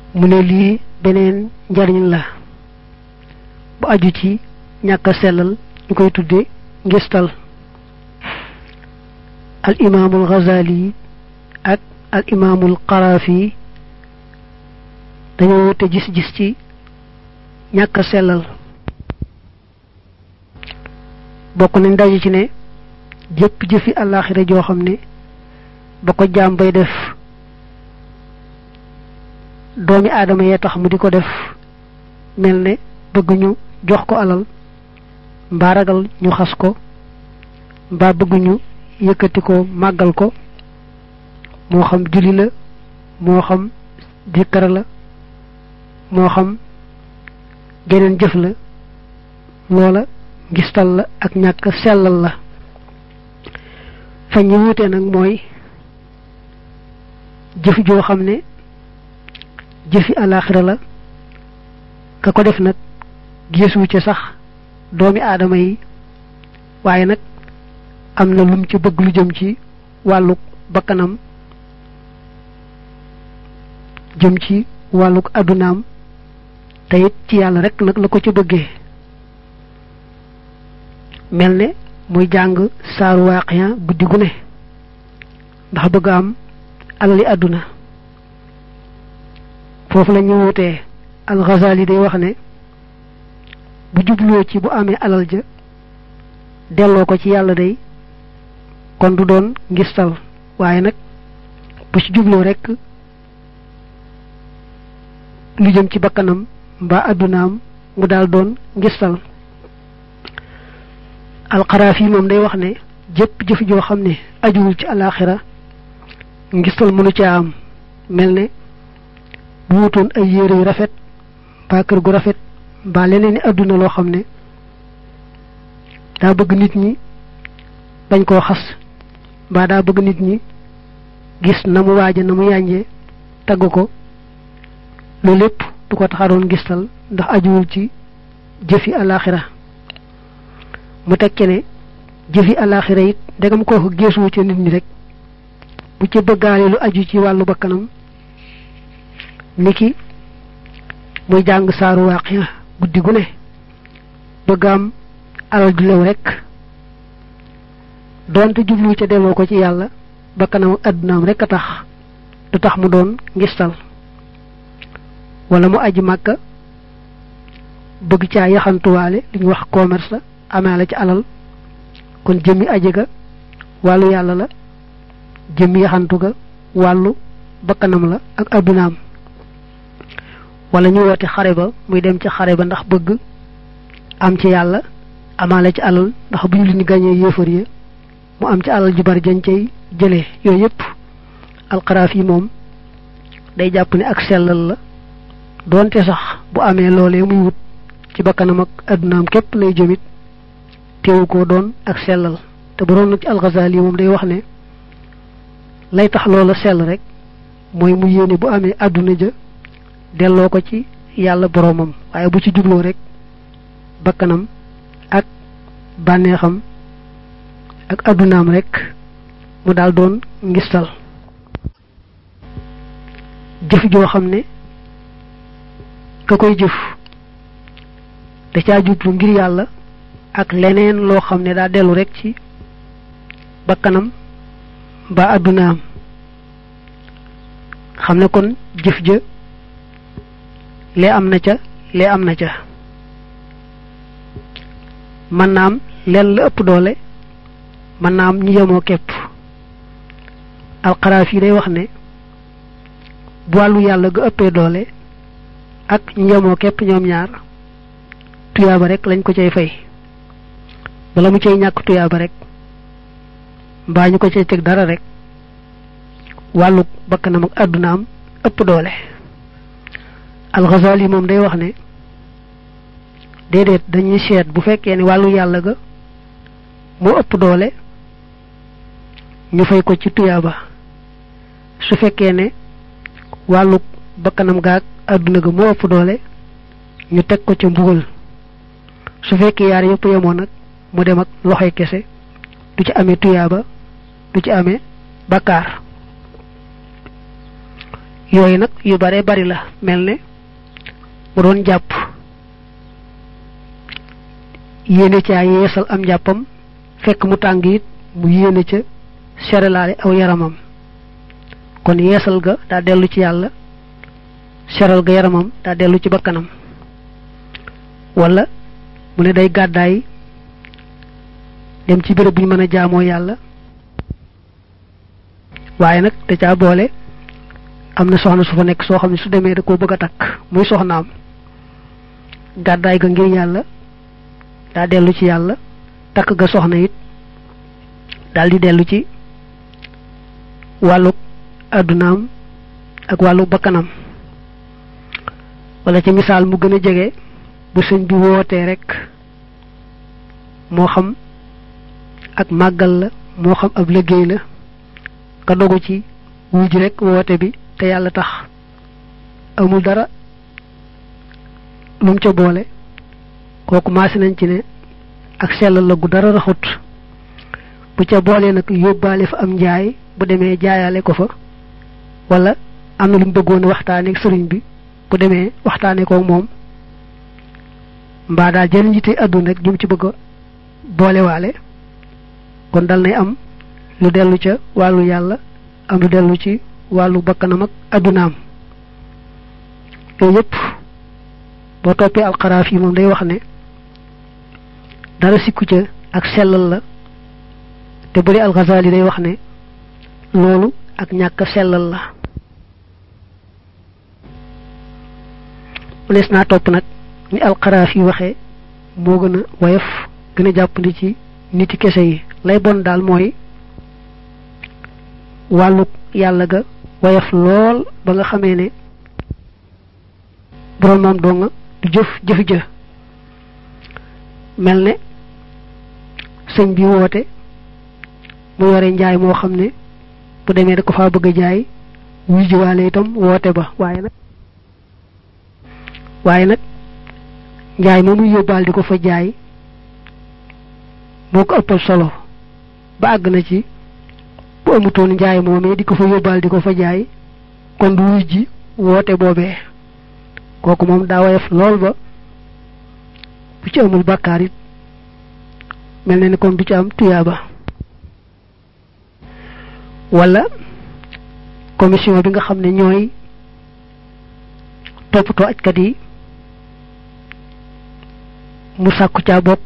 mu ne lii beneen njariñ la bu aju ci ñàkk a sellal ñu koy tudde ngistal al imaamul Ghazali ak al imaamul Qarafi dañoo wute gis-gis ci ñàkk a sellal bokk nañ daje ci ne jëpp jëfi àllaaxira joo xam ne ba ko jaam bay def doomi aadama yee tax mu di ko def mel ne bëgg ñu jox ko alal mbaa ragal ñu xas ko mbaa bëgg ñu yëkkati ko màggal ko moo xam julli la moo xam dikkara la moo xam geneen jëf la loola ngistal la ak ñàkk sellal la fa ñu wutee nag mooy jëf joo xam ne jëfi alaaxira la ka ko def nag gisu ci sax doomi aadama yi waaye nag am na lum ci bëgg lu jëm ci wàlluk bakkanam jëm ci wàlluk addunaam te it ci yàlla rek nag la ko ci bëggee mel ne muy jàng saaru waaqiya guddi gu ne ndax bëgg am alali àdduna foofu la ñu wutee al-Ghazali day wax ne bu jubloo ci bu amee alal ja delloo ko ci yàlla day kon du doon ngistal waaye nag bu ci jubloo rekk lu jëm ci bakkanam mbaa àddunaam mu daal doon ngistal alxaraaf yi moom day wax ne jëpp jëf joo xam ne ajuwul ci alaaxira ngistal mënu caa am mel ne bu wutoon ay yére yu rafet mbaa kër gu rafet mbaa leneen ni àdduna loo xam ne daa bëgg nit ñi bañ koo xas mbaa daa bëgg nit ñi gis na mu waaja na mu yànjee tagg ko loolu lépp du ko taxaroon ngistal ndax ajuwul ci jëfi alaaxira mu tekke ne jëfi alaaxira it ndegam kooku geesuwu ci nit ñi rek bu ci bëggaale lu aju ci wàllu bakkanam niki muy jàng saaru waaqiya guddi gu ne bëgg am alal du lew rek doonte jublu ca delloo ko ci yàlla bakkanam ak addunaam rek a tax du tax mu doon ngistal wala mu aji màkka bëgg caa yaxantuwaale li ñu wax commerce la amaale ci alal kon jëmmi aji ga wàllu yàlla la jëmmi yaxantu ga wàllu bakkanam la ak addunaam wala ñu woote xare ba muy dem ci xare ba ndax bëgg am ci yàlla amaale ci alal ndax bu ñu li ñu gañee yéefar yi mu am ci alal ju bari jañ cay jëlee yooyu yëpp alxaraaf yi moom day jàpp ne ak sellal la doonte sax bu amee loolee muy wut ci bakkanam ak addunaam képp lay jëmit teewu ko doon ak sellal te bu doon nag ci alxazaali moom day wax ne lay tax loola sell rek mooy mu yéene bu amee àdduna ja delloo ko ci yàlla boroomam waaye bu ci jubloo rek bakkanam ak bànneexam ak addunaam rek mu daal doon ngistal jëf joo xam ne ka koy jëf da caa jublu ngir yàlla ak leneen loo xam ne daa dellu rek ci bakkanam ba addunaam xam ne kon jëf ja lee am na ca lee am na ca mën naa am leen la ëpp doole mën naa am ñu yemoo képp alxaraaf yi day wax ne bu wàllu yàlla ga ëppee doole ak ñu yemoo képp ñoom ñaar tuyaaba rek lañ ko cay fay bala mu cay ñàkk tuyaaba rek mbaa ñu ko cay teg dara rek wàllu bakkanam ak àddunaam ëpp doole alxazali moom day wax ne déedéet dañuy seet bu fekkee ne wàllu yàlla ga moo ëpp doole ñu fay ko ci tuyaaba su fekkee ne wàllu bakkanam gaag àdduna ga moo ëpp doole ñu teg ko ca mbugal su fekkee yaar yëpp yemoon nag mu dem ak loxoy kese du ci amee tuyaaba du ci amee bakkaar yooyu nag yu bare bari la mel ne mu doon jàpp yéene caa yeesal am njàppam fekk mu tàng it mu yéene ca seralaale aw yaramam kon yeesal ga daa dellu ci yàlla seral ga yaramam daa dellu ci bakkanam wala mu ne day gàddaay dem ci béréb bu ñu mën a jaamoo yàlla waaye nag da caa boole am na soxna su fa nekk soo xam ne su demee da koo bëgg a takk muy soxnaam gàddaay ga ngir yàlla daa dellu ci yàlla takk ga soxna it daal di dellu ci wàllu àddunaam ak wàllu bakkanam wala ci misaal mu gën a jege bu sëñ bi wootee rek moo xam ak màggal la moo xam ab liggéey la ka dogu ci wuj rek woote bi te yàlla tax amul dara lu mu ca boole kooku maasi nañ ci ne ak sellal la gu dara raxut bu ca boolee nag yóbbaale fa am njaay bu demee jaayaale ko fa wala am na lu mu bëggoon waxtaane ak sëriñ bi bu demee waxtaane ko moom mbaa daal jëriñ yitte àdduna rek jum ci bëgg a boolewaale kon dal nay am lu dellu ca wàllu yàlla am lu dellu ci wàllu bakkanam ak addunaam yooyu yëpp boo toppee alxaraaf yi moom day wax ne dara sikku ca ak sellal la te bu dee alxasaali day wax ne loolu ak ñàkk sellal la mënees naa topp nag ni alxaraaf yi waxee moo gën a woyof gën a jàppandi ci niti kese yi lay bon daal mooy wàllu yàlla ga woyof lool ba nga xamee ne borom moom doo nga du jëf jëf jë mel ne sëñ bi woote mu yore njaay moo xam ne bu demee da ko faa bëgg a jaay wuy jiwaale itam woote ba waaye nag waaye nag njaay moomu yóbbaal di ko fa jaay moo ko ëppal solo ba àgg na ci bu amutoon njaay moomee di ko fa yóbbaal di ko fa jaay kon du wuy ji woote boobee kooku moom daa woyof lool ba bu ci amul bàkkaar it mel na ni kon du ci am tuyaaba wala commission bi nga xam ne ñooy toppatoo ajkat yi mu sàkku caa bokk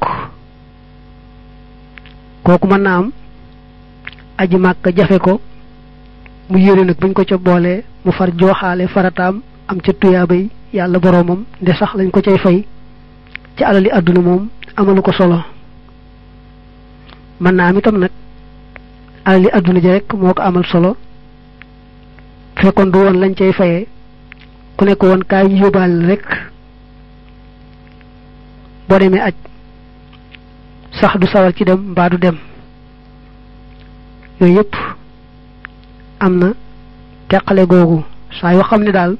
kooku mën naa am aji màkk jafe ko mu yére nag buñ ko ca boolee mu far jooxaale farataam am ca tuyaabay yàlla boroomam nde sax lañ ko cay fay ci alali àdduna moom amalu ko solo mën naa am itam nag alali àdduna ji rek moo ko amal solo fekkoon du woon lañ cay fayee ku nekk woon kaay ñu yóbbaale rek boo demee aj sax du sawar ci dem mbaa du dem yooyu yëpp am na teqale googu saa yoo xam ne daal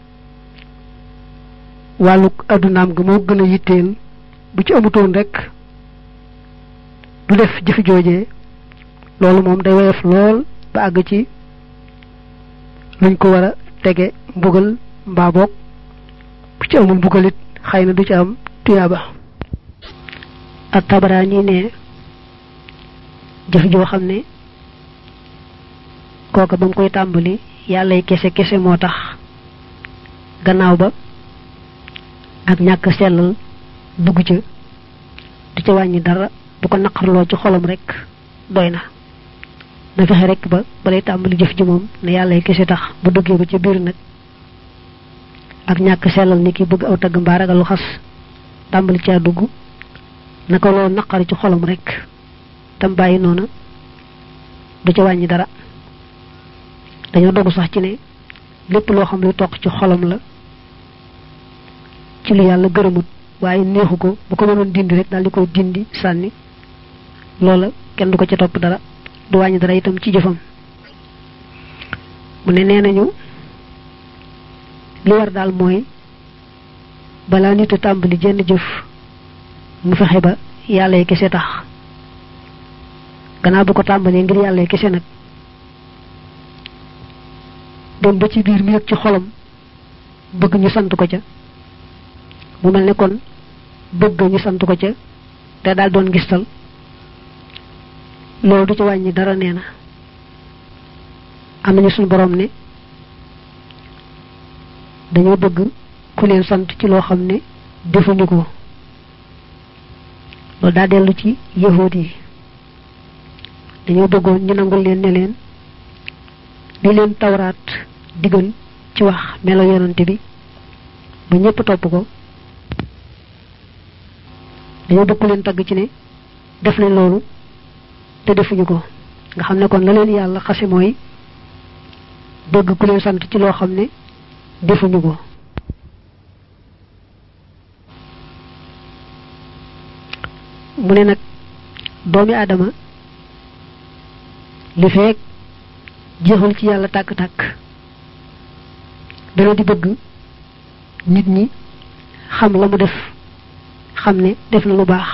wàllu addunaam ga moo gën a yitteel bu ci amutoon rek du def jëfi joojee loolu moom day woyof lool ba àgg ci luñ ko war a tege mbugal mbaa boog bu ci amul mbugalit xëy na du ci am tuyaaba ak tabaraani ne jëf joo xam ne kooka ba mu koy tàmbali yàllay kese kese moo tax gannaaw ba ak ñàkk sellal dugg ca du ca wàññi dara bu ko naqarloo ci xolam rek doy na na fexe rek ba balay tàmbali jëf ji moom ne yàllay kese tax bu duggee ba ca biir nag ak ñàkk sellal ni ki bëgg aw tagg mbaa ragal lu xas tàmbali caa dugg naka loolu naqari ci xolam rek tam bàyyi noona du ca wàññi dara dañoo dogu sax ci ne lépp loo xam lu toq ci xolam la ci lu yàlla gërëmut waaye neexu ko bu ko mënoon dindi rek daal di koy dindi sànni loola kenn du ko ca topp dara du wàññi dara itam ci jëfam mu ne nee nañu li war daal mooy balaa nit a tàmbali jenn jëf mu fexe ba yàlla yi kese tax gannaaw bu ko tàmbalee ngir yàlla yi kese nag dem ba ci biir mi yëg ci xolam bëgg ñu sant ko ca mu mel ne kon bëgg ñu sant ko ca te daal doon gistal loolu du ci wàññi dara nee na am nañu suñu borom ne dañoo bëgg ku leen sant ci loo xam ne defuñu ko loolu daa dellu ci yahuud yi dañoo bëggoon ñu nangul leen ne leen li leen tawraat digal ci wax melo yonante bi ba ñëpp topp ko dañoo bëgg ku leen tagg ci ne def nañ loolu te defuñu ko nga xam ne kon la leen yàlla xase mooy bëgg ku leen sant ci loo xam ne defuñu ko mu ne nag doomi aadama li feek jeexul ci yàlla tàkk-tàkk dana di bëgg nit ñi xam la mu def xam ne def na lu baax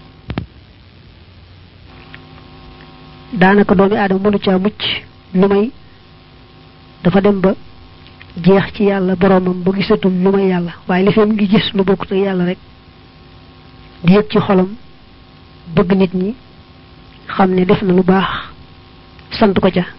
daanaka doomi aadama mënu caa mucc lu may dafa dem ba jeex ci yàlla boromam ba gisatul lu may yàlla waaye li fee ngi gis lu bokkut ak yàlla rek di yëg ci xolam bëgg nit ñi xam ne def na lu baax sant ko ca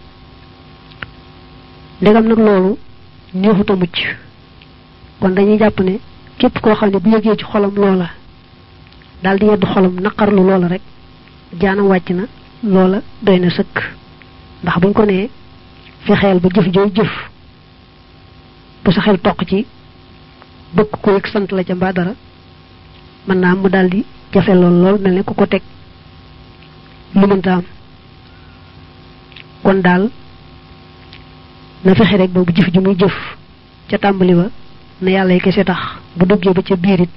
ndegam nag loolu neexut a mucc kon dañuy jàpp ne képp koo xam ne bu yëgee ci xolam loola daal di yedd xolam naqarlu loola rek jaanam wàcc na loola doy na sëkk ndax buñ ko nee fexeel ba jëf jooy jëf bu sa xel toq ci bëgg ko yëg sant la ca mbaa dara mën naa am mu daal di jafe lool lool mel ne ku ko teg lu mënta am kon daal na fexe rek ba bu jëf ji muy jëf ca tàmbali ba na yàlla yi kese tax bu duggee ba ca biirit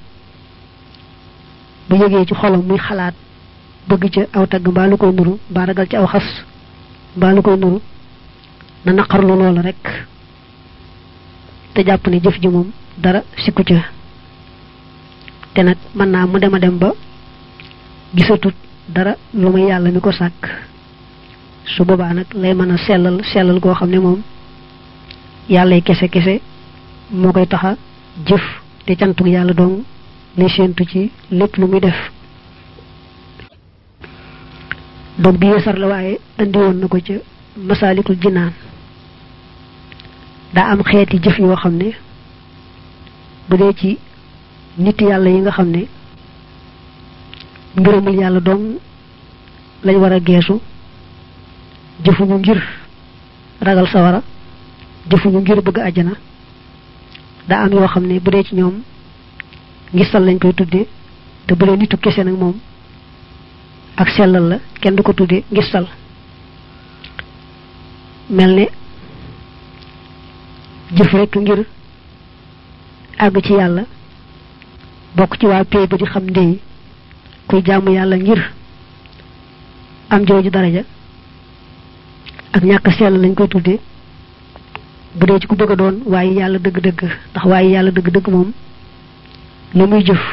bu yëgee ci xolam muy xalaat bëgg ca aw tagg mbaa lu koy nuru mbaa ragal ci aw xas mbaa lu koy nuru na naqarlu loola rek te jàpp ne jëf ji moom dara sikku ca te nag mën naa mu dem a dem ba gisatut dara lu muy yàlla mi ko sàkk su boobaa nag lay mën a sellal sellal goo xam ne moom yàlla kese kese moo koy taxa jëf te cantuk yàlla dong lay séentu ci lépp lu muy def donc bi yeesar la waaye andi woon na ko ca masaalikul jinaan daa am xeeti jëf yoo xam ne bu dee ci nit yàlla yi nga xam ne ngërëmul yàlla dong lañ war a geesu jëfuñu ngir ragal sawara jëfuñu ngir bëgg àjjana daa am yoo xam ne bu dee ci ñoom ngistal lañ koy tuddee te bu dee nitu kese nag moom ak sellal la kenn du ko tuddee ngistal mel ne jëf rekk ngir àgg ci yàlla bokk ci waa pay ba di xam ndey kuy jaamu yàlla ngir am jooju daraja ak ñàkk sell lañ koy tuddee bu dee ci ku bëgg a doon waaye yàlla dëgg-dëgg ndax waaye yàlla dëgg-dëgg moom lu muy jëf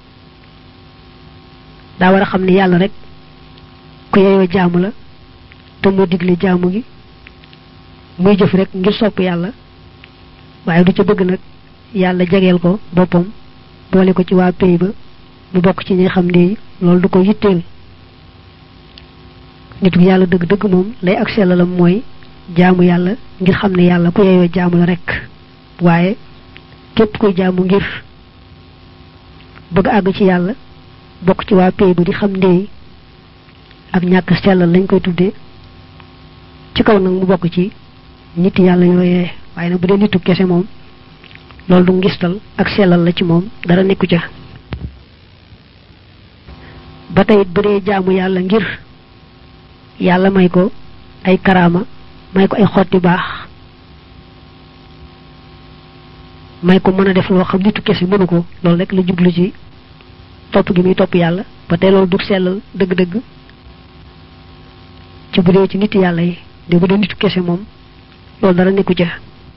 daa war a xam ne yàlla rek ku yeyoo jaamu la te moo digle jaamu gi muy jëf rek ngir sopp yàlla waaye du ca bëgg nag yàlla jegeel ko boppam boole ko ci waa pay ba mu bokk ci ñi xam ne loolu du ko yitteel nit ku yàlla dëgg-dëgg moom lay ak sellalam mooy jaamu yàlla ngir xam ne yàlla ku yeyoo jaamu la rek waaye képp kuy jaamu ngir bëgg àgg ci yàlla bokk ci waa pay ba di xam ndey ak ñàkk sellal lañ koy tuddee ci kaw nag mu bokk ci nit yàlla yooyee waaye nag bu dee nitu kese moom loolu du ngistal ak sellal la ci moom dara nekku ca ba tey bu dee jaamu yàlla ngir yàlla may ko ay karaama may ko ay xotti baax may ko mën a def loo xam nitu kese mënu ko loolu rek la jublu ci topp gi muy topp yàlla ba tey loolu du sellal dëgg-dëgg ci bu dee ci nit yàlla yi de bu dee nitu kese moom loolu dara nekku ca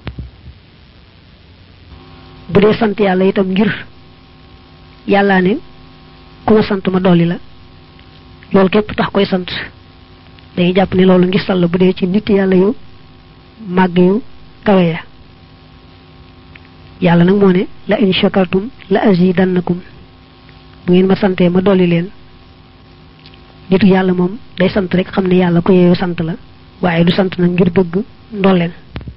bu dee sant yàlla itam ngir yàllaa ne ku ma sant ma dolli la loolu képp tax koy sant dañuy jàpp ne loolu ngi sall bu dee ci nit yàlla yu màgg yu kawe ya yàlla nag moo ne la in shakartum la azidannakum bu ngeen ma santee ma dolli leen nitu yàlla moom day sant rek xam ne yàlla ko yeeyoo sant la waaye du sant nag ngir bëgg ndolleen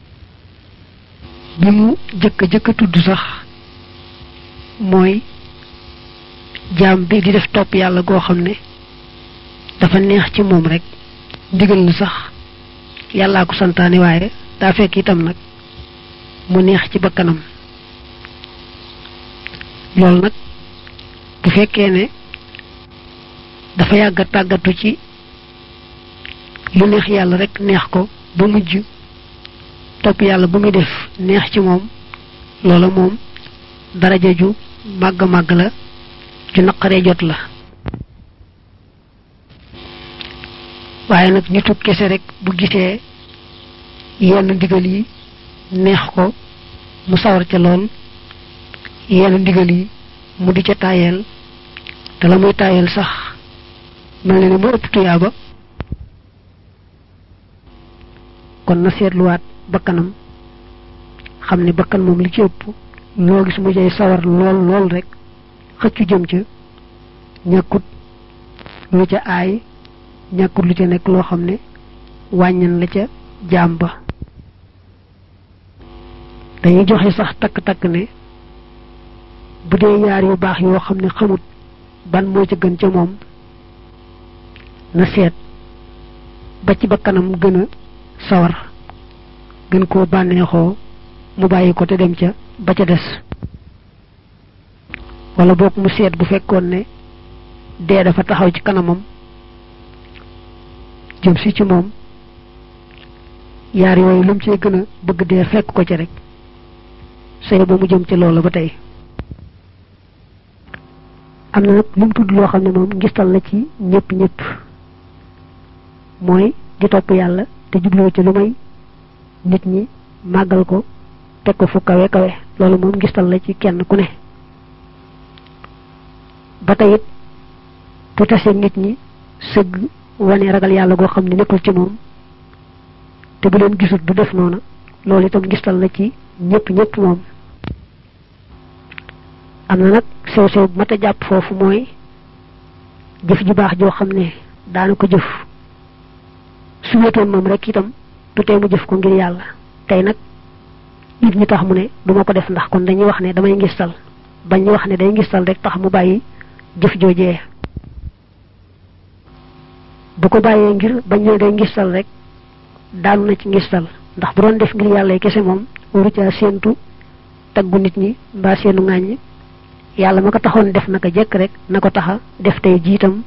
bi mu jëkk jëkk tudd sax mooy jaam bi di def topp yàlla goo xam ne dafa neex ci moom rek ndigal na sax yàllaa ko santaane waaye daa fekk itam nag mu neex ci bakkanam loolu nag bu fekkee ne dafa yàgg a tàggatu ci lu neex yàlla rek neex ko ba mujj topp yàlla bu muy def neex ci moom loola moom daraja ju màgg màgg la ju naqaree jot la waaye nag nitu kese rek bu gisee yenn ndigal yi neex ko mu sawar ca lool yenn ndigal yi mu di ca taayeel te la muy taayeel sax mel na ne mu ëpp tuyaaba kon na seetluwaat bakkanam xam ne bakkan moom li ci ëpp loo gis mu jay sawar lool lool rek xëccu jëm ca ñàkkut lu ca aay ñàkkut lu ca nekk loo xam ne wàññan la ca jaam ba dañuy joxe sax takk-takk ne bu dee yaar yu baax yoo xam ne xamut ban moo ca gën ca moom na seet ba ci bakkanam gën a sawar gën koo bànneexoo mu bàyyi ko te dem ca ba ca des wala boog mu seet bu fekkoon ne dee dafa taxaw ci kanamam jëm si ci moom yaar yooyu lu mu cee gën a bëgg dee fekk ko ci rek sëy ba mu jëm ci loola ba tey am na nag lu mu tudd loo xam ne moom ngistal la ci ñëpp ñëpp mooy di topp yàlla te jubloo ci lu may nit ñi màggal ko teg ko fu kawe kawe loolu moom ngistal la ci kenn ku ne ba tey it bu tasee nit ñi sëgg wane ragal yàlla goo xam ne nekkul ci moom te bu leen gisut du def noona loolu itam ngistal la ci ñëpp ñëpp moom am na nag sew sew bu mat a jàpp foofu mooy jëf ju baax joo xam ne daana ko jëf su wéetoon moom rek itam du tee mu jëf ko ngir yàlla tey nag nit ñi tax mu ne duma ko def ndax kon dañuy wax ne damay ngistal bañ ñu wax ne day ngistal rek tax mu bàyyi jëf joojee bu ko bàyyee ngir bañ ne day ngistal rek daanu na ci ngistal ndax bu doon def ngir yàlla kese moom waru caa séentu taggu nit ñi mbaa seenu ŋàññ yàlla ma ko taxoon def naka jekk rek na ko taxa def tey jiitam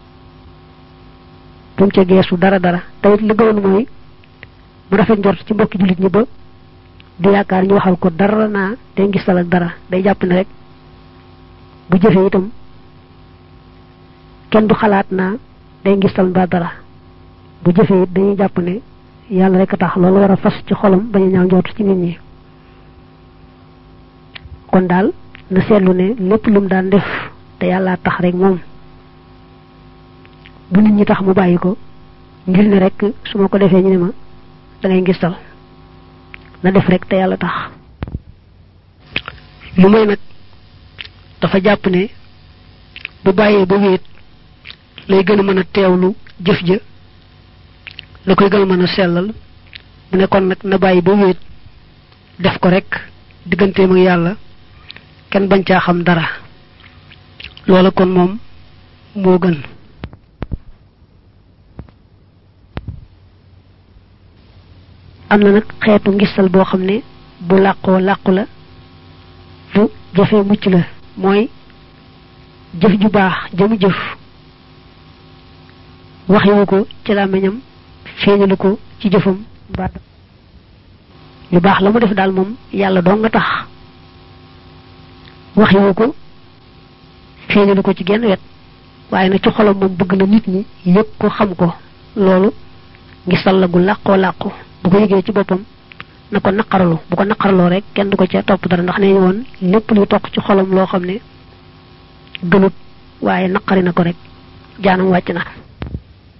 bu mu ca geesu dara dara tawit li gëwoon mooy mu rafet njort ci mbokki jullit ñi ba du yaakaar ñu waxal ko dara naa day ngistal ak dara day jàpp ne rek bu jëfee itam kenn du xalaat naa day ngistal mbaa dara bu jëfee it dañuy jàpp ne yàlla rek a tax loolu war a fas ci xolam bañ a ñaaw njort ci nit ñi kon daal na seetlu ne lépp lum daan def te yàlla tax rek moom bu nit ñi tax mu bàyyi ko ngir ne rek su ma ko defee ñu ne ma da ngay ngistal na def rek te yàlla tax lu may nag dafa jàpp ne bu bàyyee ba wéet lay gën a mën a teewlu jëf ja la koy gën a mën a sellal mu ne kon nag na bàyyi ba wéet def ko rek digganteem ak yàlla kenn bañ caa xam dara loola kon moom moo gën am na nag xeetu ngistal boo xam ne bu làqoo làqu la bu jafee mucc la mooy jëf ju baax jëmu jëf waxiwu ko ci làmmiñam feeñalu ko ci jëfam mbaa lu baax la mu def daal moom yàlla doo nga tax waxiwu ko feeñalu ko ci genn wet waaye nag ci xolam moom bëgg na nit ñi yëg ko xam ko loolu ngistal la gu làqoo làqu bu ko yëgee ci boppam na ko naqaralu bu ko naqaraloo rek kenn du ko ca topp dara ndax ne woon lépp luy toq ci xolam loo xam ne gënut waaye naqari na ko rek jaanam wàcc na